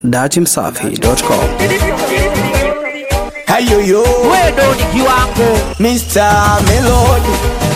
datimsafi.com. Hayoyo wewe ni kiwango Mr. Melody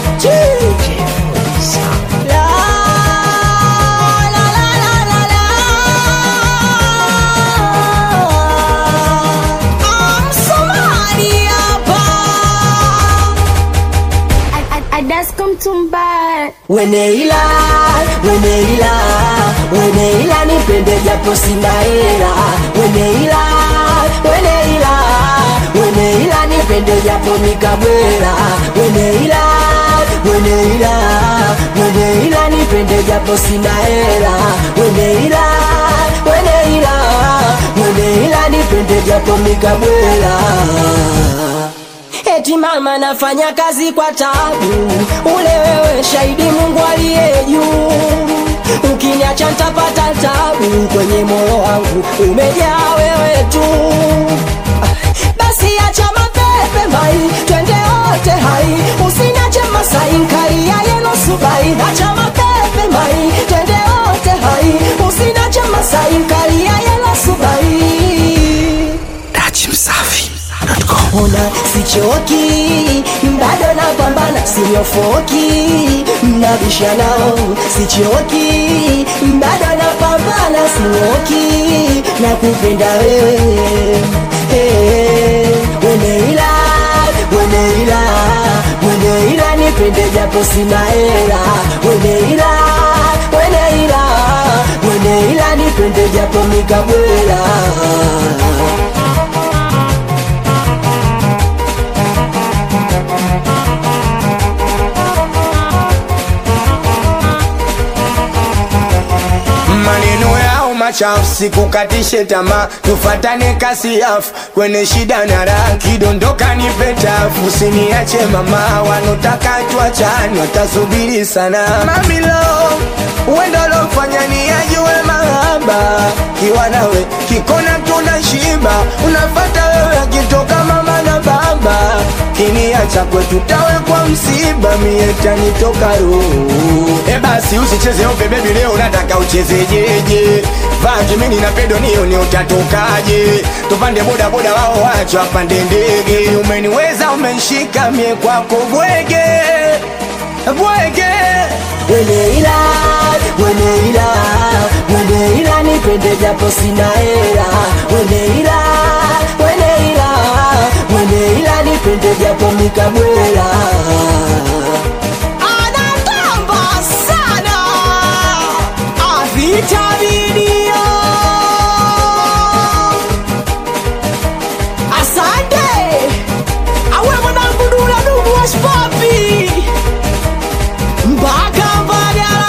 Weneila, weneila, weneila nipende japo sina hela. Weneila, weneila, weneila nipende japo nikabwela. Weneila, weneila, weneila nipende japo sina hela. Weneila, weneila, weneila nipende japo nikabwela. Eti mama nafanya kazi kwa tabu, ule wewe shahidi Mungu aliye juu. Ukiniacha nitapata tabu, kwenye moyo wangu umejaa wewe tu. Basi acha mapepe mai, twende wote hai, usiniache Masai nkali ya yelo subai. Acha mapepe mai, twende wote hai, usiniache Masai nkali ya yelo subai. datimsafi.com. Ona sichoki, bado napambana, sinyofoki, mnabisha nao, sichoki, bado napambana, sinyoki, nakupenda wewe hey, weneila, weneila, weneila, nipende japo sina hela, weneila, weneila, weneila, nipende japo mikabwela maneno yao machafu sikukatishe tamaa tufatane kasi yafu kwenye shida na raha kidondoka nipe tafu usiniache mama wanotaka tuachane watasubiri sana mamilo uendo lofanya ni ajue mahaba kiwa nawe kikona tuna shiba unafata wewe akitoka mama na baba kiniacha kwetu tawe kwa msiba mietanitoka roho e basi usicheze ope bebi leo nataka uchezejeje vajimini na pedo nioni utatokaje tupande boda boda wao wacho apande ndege umeniweza umenshika mie kwako bwege bwege Weneila, weneila, weneila nipende japo sina hela. Weneila, weneila, weneila nipende japo mikabwela. Anatamba sana avitaminio. Asante awe mwanangu Dula Dubu wa Spapi mpaka Mbagala.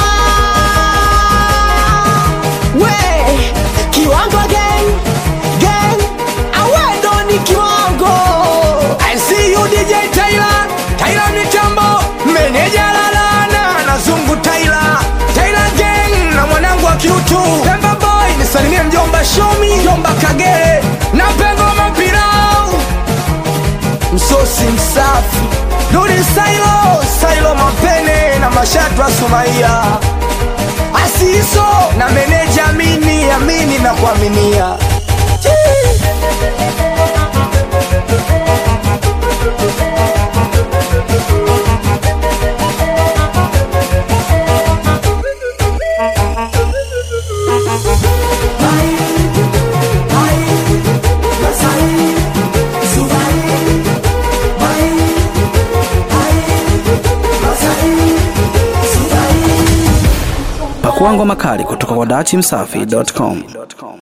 We kiwango gang gang, awe ndo ni kiwango. I see you DJ Tyler Tyler Mitambo Meneja Lalana na Zungu Tyler Tyler Gang na mwanangu wa kiutu Pemba Boy nisalimie mjomba Shomi mjomba Kagere na Pengo Mapirau Msosi msafi Dudi Sailo Sailo Mapene na Mashatu wa Sumaia Asiso na meneja Amini Amini na kuaminia Pakua ngoma kali kutoka kwa datimsafi.com.